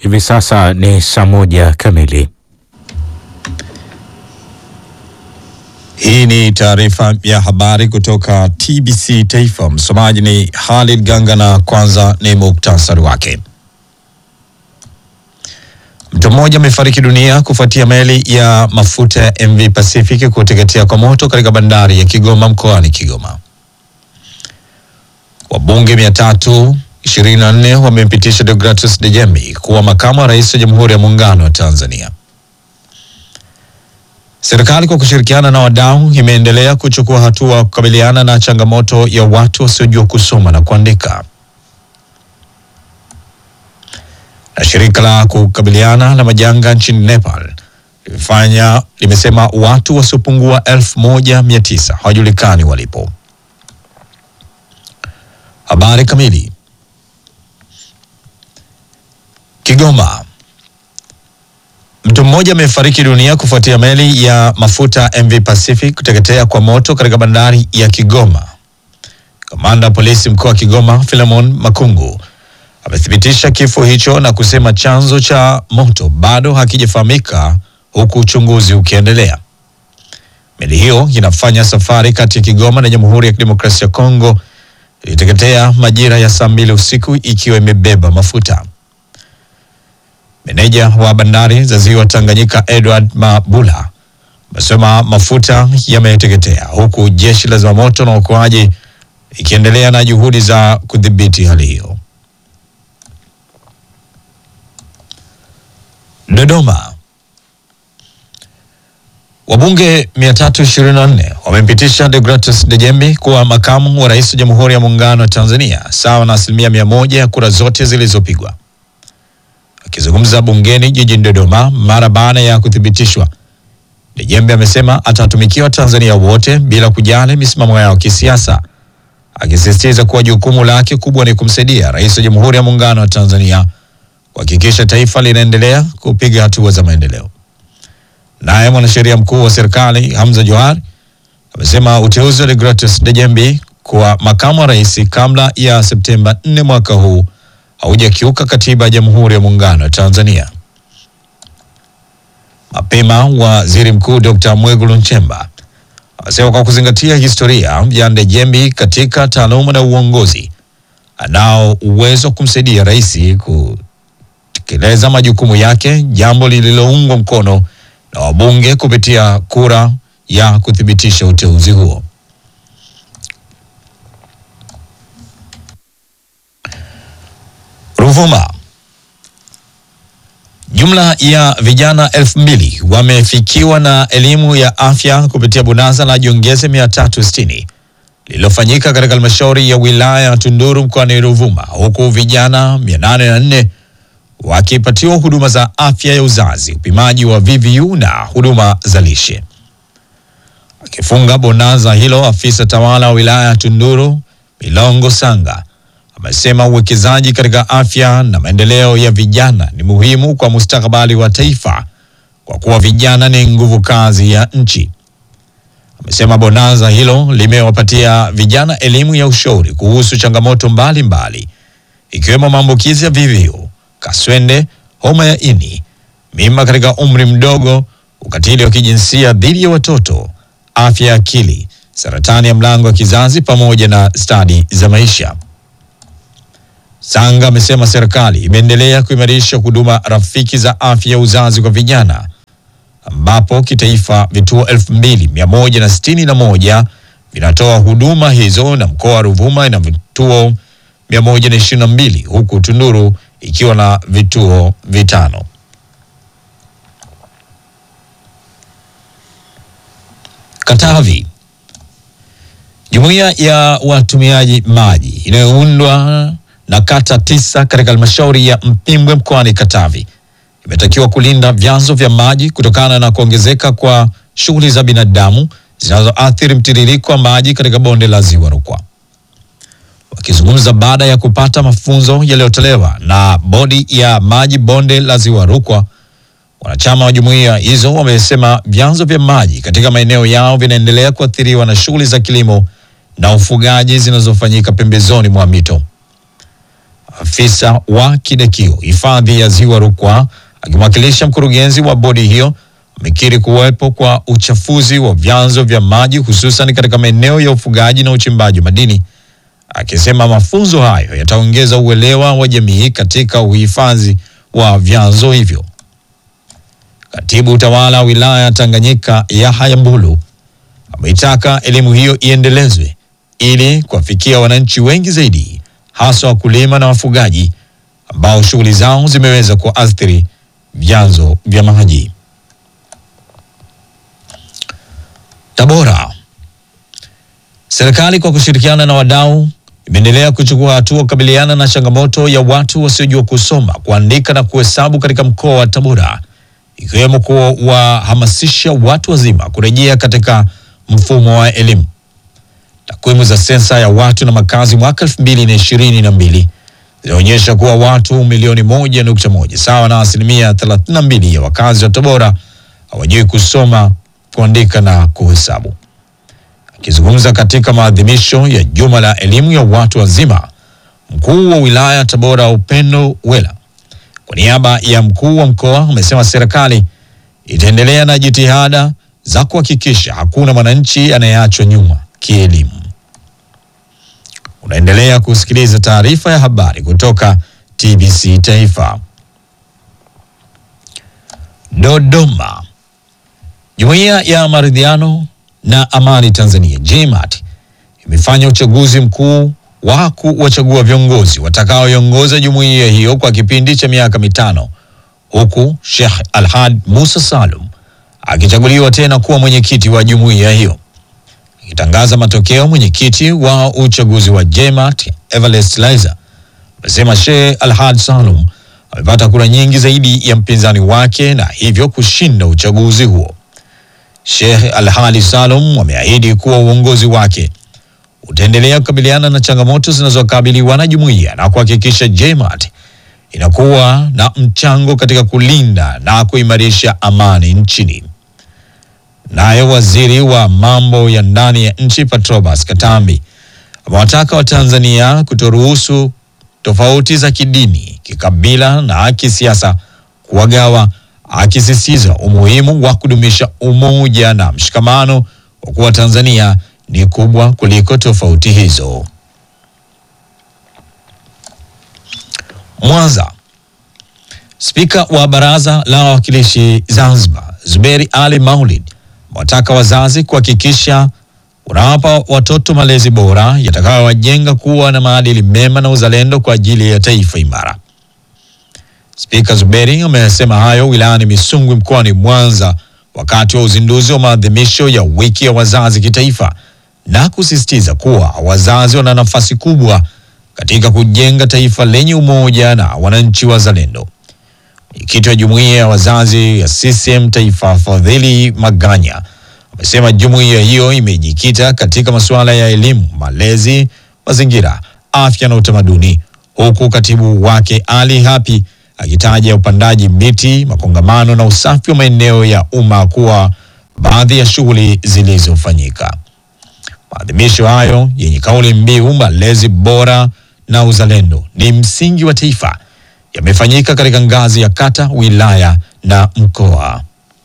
Hivi sasa ni saa moja kamili. Hii ni taarifa ya habari kutoka TBC Taifa. Msomaji ni Khalid Ganga na kwanza ni muktasari wake. Mtu mmoja amefariki dunia kufuatia meli ya mafuta ya MV Pacific kuteketea kwa moto katika bandari ya Kigoma mkoani Kigoma. Wabunge 324 wamempitisha Deogratus Dejembi kuwa makamu wa rais wa Jamhuri ya Muungano wa Tanzania. Serikali kwa kushirikiana na wadau imeendelea kuchukua hatua kukabiliana na changamoto ya watu wasiojua kusoma na kuandika. Na shirika la kukabiliana na majanga nchini Nepal limefanya limesema watu wasiopungua elfu moja mia tisa hawajulikani walipo. Habari kamili. Kigoma. Mtu mmoja amefariki dunia kufuatia meli ya mafuta MV Pacific kuteketea kwa moto katika bandari ya Kigoma. Kamanda wa polisi mkoa wa Kigoma Philemon Makungu amethibitisha kifo hicho na kusema chanzo cha moto bado hakijafahamika huku uchunguzi ukiendelea. Meli hiyo inafanya safari kati ya Kigoma na Jamhuri ya Kidemokrasia ya Kongo iliteketea majira ya saa mbili usiku ikiwa imebeba mafuta. Meneja wa bandari za ziwa Tanganyika Edward Mabula amesema mafuta yameteketea huku jeshi la zimamoto na uokoaji ikiendelea na juhudi za kudhibiti hali hiyo. Dodoma. Wabunge 324 wamempitisha Deogratus Dejembi kuwa makamu wa rais wa Jamhuri ya Muungano wa Tanzania sawa na asilimia mia moja ya kura zote zilizopigwa. Akizungumza bungeni jijini Dodoma mara baada ya kuthibitishwa, Dejembe amesema atatumikia Watanzania wote bila kujali misimamo yao kisiasa, akisisitiza kuwa jukumu lake kubwa ni kumsaidia rais wa Jamhuri ya Muungano wa Tanzania kuhakikisha taifa linaendelea kupiga hatua za maendeleo. Naye mwanasheria mkuu wa serikali Hamza Johar amesema uteuzi wa Deogratus Dejembi kuwa makamu wa rais kabla ya Septemba 4 mwaka huu haujakiuka katiba ya Jamhuri ya Muungano wa Tanzania. Mapema waziri mkuu Dr. Mwigulu Nchemba amesema kwa kuzingatia historia ya Ndejembi katika taaluma na uongozi, anao uwezo wa kumsaidia rais kutekeleza majukumu yake, jambo lililoungwa mkono na wabunge kupitia kura ya kuthibitisha uteuzi huo. Ruvuma. Jumla ya vijana elfu mbili wamefikiwa na elimu ya afya kupitia bonanza la jiongeze mia tatu sitini lililofanyika katika halmashauri ya wilaya ya Tunduru mkoani Ruvuma, huku vijana mia nane na nne wakipatiwa huduma za afya ya uzazi, upimaji wa VVU na huduma za lishe. Akifunga bonanza hilo, afisa tawala wa wilaya ya Tunduru Milongo Sanga amesema uwekezaji katika afya na maendeleo ya vijana ni muhimu kwa mustakabali wa taifa kwa kuwa vijana ni nguvu kazi ya nchi. Amesema bonanza hilo limewapatia vijana elimu ya ushauri kuhusu changamoto mbalimbali ikiwemo maambukizi ya VVU, kaswende, homa ya ini, mimba katika umri mdogo, ukatili wa kijinsia dhidi ya watoto, afya ya akili, saratani ya mlango wa kizazi pamoja na stadi za maisha. Sanga amesema serikali imeendelea kuimarisha huduma rafiki za afya ya uzazi kwa vijana ambapo kitaifa vituo elfu mbili mia moja na sitini na moja vinatoa huduma hizo na mkoa wa Ruvuma ina vituo mia moja na ishirini na mbili huku Tunduru ikiwa na vituo vitano. Katavi. Jumuiya ya watumiaji maji inayoundwa na kata tisa katika halmashauri ya Mpimbwe mkoani Katavi imetakiwa kulinda vyanzo vya maji kutokana na kuongezeka kwa shughuli za binadamu zinazoathiri mtiririko wa maji katika bonde la Ziwa Rukwa. Wakizungumza baada ya kupata mafunzo yaliyotolewa na bodi ya maji bonde la Ziwa Rukwa, wanachama wa jumuiya hizo wamesema vyanzo vya maji katika maeneo yao vinaendelea kuathiriwa na shughuli za kilimo na ufugaji zinazofanyika pembezoni mwa mito. afisa wa Kidekio hifadhi ya Ziwa Rukwa akimwakilisha mkurugenzi wa bodi hiyo amekiri kuwepo kwa uchafuzi wa vyanzo vya maji hususan katika maeneo ya ufugaji na uchimbaji wa madini, akisema mafunzo hayo yataongeza uelewa wa jamii katika uhifadhi wa vyanzo hivyo. Katibu utawala wa wilaya ya Tanganyika Yahya Mbulu ameitaka elimu hiyo iendelezwe ili kuwafikia wananchi wengi zaidi, hasa wakulima na wafugaji ambao shughuli zao zimeweza kuathiri vyanzo vya maji. Tabora. Serikali kwa kushirikiana na wadau imeendelea kuchukua hatua kukabiliana na changamoto ya watu wasiojua kusoma, kuandika na kuhesabu katika mkoa wa Tabora, ikiwemo kuwahamasisha watu wazima kurejea katika mfumo wa elimu. Takwimu za sensa ya watu na makazi mwaka elfu mbili na ishirini na mbili zinaonyesha kuwa watu milioni moja nukta moja sawa na asilimia thelathini na mbili ya wakazi wa Tabora hawajui kusoma, kuandika na kuhesabu. Akizungumza katika maadhimisho ya juma la elimu ya watu wazima, mkuu wa wilaya ya Tabora Upendo Wela kwa niaba ya mkuu wa mkoa amesema serikali itaendelea na jitihada za kuhakikisha hakuna mwananchi anayeachwa nyuma kielimu. Unaendelea kusikiliza taarifa ya habari kutoka TBC Taifa. Dodoma. Jumuiya ya Maridhiano na Amani Tanzania JMAT imefanya uchaguzi mkuu wa kuwachagua viongozi watakaoiongoza jumuiya hiyo kwa kipindi cha miaka mitano huku Sheikh Alhad Musa Salum akichaguliwa tena kuwa mwenyekiti wa jumuiya hiyo. Akitangaza matokeo, mwenyekiti wa uchaguzi wa JMAT Everest Liza amesema Sheikh Alhad Salum amepata kura nyingi zaidi ya mpinzani wake na hivyo kushinda uchaguzi huo. Sheikh Alhadi Salum ameahidi kuwa uongozi wake utaendelea kukabiliana na changamoto zinazokabiliwa na jumuiya na kuhakikisha JMAT inakuwa na mchango katika kulinda na kuimarisha amani nchini. Naye waziri wa mambo ya ndani ya nchi Patrobas Katambi amewataka Watanzania kutoruhusu tofauti za kidini, kikabila na kisiasa kuwagawa, akisisitiza umuhimu wa kudumisha umoja na mshikamano kwa kuwa Tanzania ni kubwa kuliko tofauti hizo. Mwanza. Spika wa Baraza la Wawakilishi Zanzibar Zuberi Ali Maulid wataka wazazi kuhakikisha unawapa watoto malezi bora yatakayowajenga kuwa na maadili mema na uzalendo kwa ajili ya taifa imara. Spika Zuberi amesema hayo wilayani Misungwi mkoani Mwanza wakati wa uzinduzi wa maadhimisho ya wiki ya wazazi kitaifa na kusisitiza kuwa wazazi wana nafasi kubwa katika kujenga taifa lenye umoja na wananchi wazalendo. Mwenyekiti wa jumuiya ya wazazi ya CCM Taifa, Fadhili Maganya, amesema jumuiya hiyo imejikita katika masuala ya elimu, malezi, mazingira, afya na utamaduni, huku katibu wake Ali Hapi akitaja upandaji miti, makongamano na usafi wa maeneo ya umma kuwa baadhi ya shughuli zilizofanyika. Maadhimisho hayo yenye kauli mbiu malezi bora na uzalendo ni msingi wa taifa yamefanyika katika ngazi ya kata, wilaya na mkoa.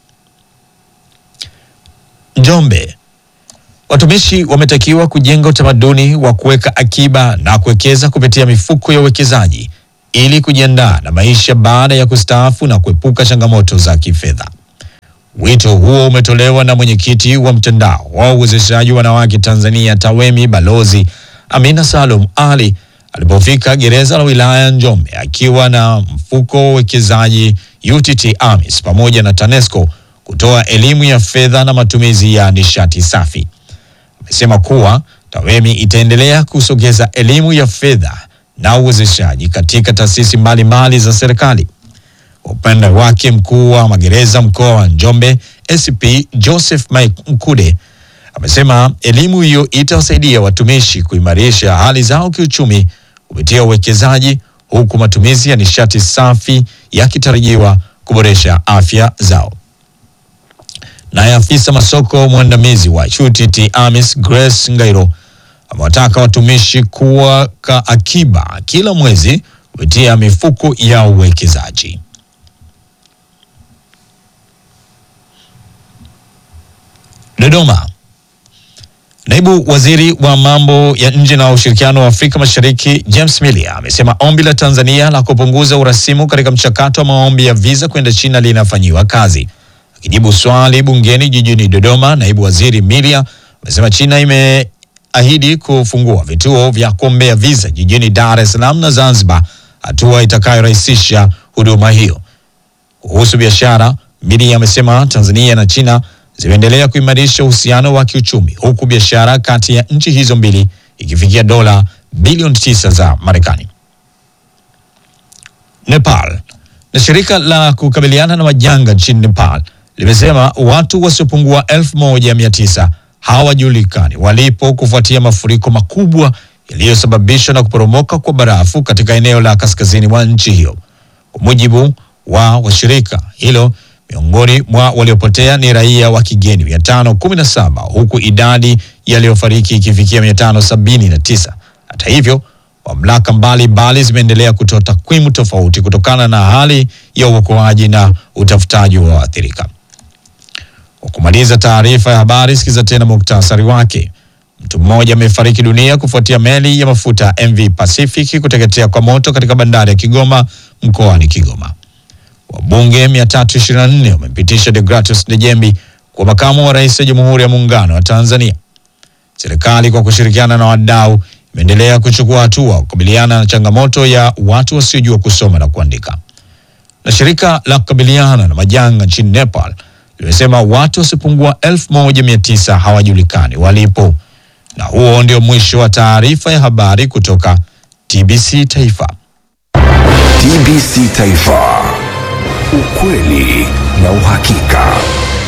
Njombe, watumishi wametakiwa kujenga utamaduni wa kuweka akiba na kuwekeza kupitia mifuko ya uwekezaji ili kujiandaa na maisha baada ya kustaafu na kuepuka changamoto za kifedha. Wito huo umetolewa na mwenyekiti wa mtandao wa uwezeshaji wanawake Tanzania TAWEMI Balozi Amina Salum Ali alipofika gereza la wilaya ya Njombe akiwa na mfuko wa uwekezaji UTT AMIS pamoja na TANESCO kutoa elimu ya fedha na matumizi ya nishati safi. Amesema kuwa TAWEMI itaendelea kusogeza elimu ya fedha na uwezeshaji katika taasisi mbalimbali za serikali. Kwa upande wake mkuu wa magereza mkoa wa Njombe SP Joseph Mike Mkude amesema elimu hiyo itawasaidia watumishi kuimarisha hali zao kiuchumi kupitia uwekezaji, huku matumizi ya nishati safi yakitarajiwa kuboresha afya zao. Naye afisa masoko mwandamizi wa UTT AMIS Grace Ngairo amewataka watumishi kuweka akiba kila mwezi kupitia mifuko ya uwekezaji. Dodoma. Naibu waziri wa mambo ya nje na ushirikiano wa Afrika Mashariki James Milia amesema ombi la Tanzania la kupunguza urasimu katika mchakato wa maombi ya visa kwenda China linafanyiwa kazi. Akijibu swali bungeni jijini Dodoma, naibu waziri Milia amesema China imeahidi kufungua vituo vya kuombea visa jijini Dar es Salaam na Zanzibar, hatua itakayorahisisha huduma hiyo. Kuhusu biashara, Milia amesema Tanzania na China zimeendelea kuimarisha uhusiano wa kiuchumi huku biashara kati ya nchi hizo mbili ikifikia dola bilioni tisa za Marekani. Nepal na shirika la kukabiliana na majanga nchini Nepal limesema watu wasiopungua elfu moja mia tisa hawajulikani walipo kufuatia mafuriko makubwa yaliyosababishwa na kuporomoka kwa barafu katika eneo la kaskazini mwa nchi hiyo. Kwa mujibu wa washirika hilo miongoni mwa waliopotea ni raia wa kigeni 517 huku idadi yaliyofariki ikifikia 579. Hata hivyo, mamlaka mbalimbali zimeendelea kutoa takwimu tofauti kutokana na hali ya uokoaji na utafutaji wa waathirika. Kwa kumaliza taarifa ya habari, sikiza tena muktasari wake. Mtu mmoja amefariki dunia kufuatia meli ya mafuta MV Pacific kuteketea kwa moto katika bandari ya Kigoma mkoani Kigoma. Wabunge 324 wamempitisha Degratus Ndejembi kwa makamu wa rais wa Jamhuri ya Muungano wa Tanzania. Serikali kwa kushirikiana na wadau imeendelea kuchukua hatua kukabiliana na changamoto ya watu wasiojua kusoma na kuandika. Na shirika la kukabiliana na majanga nchini Nepal limesema watu wasiopungua 1900 hawajulikani walipo. Na huo ndio mwisho wa taarifa ya habari kutoka TBC Taifa. TBC Taifa, ukweli na uhakika.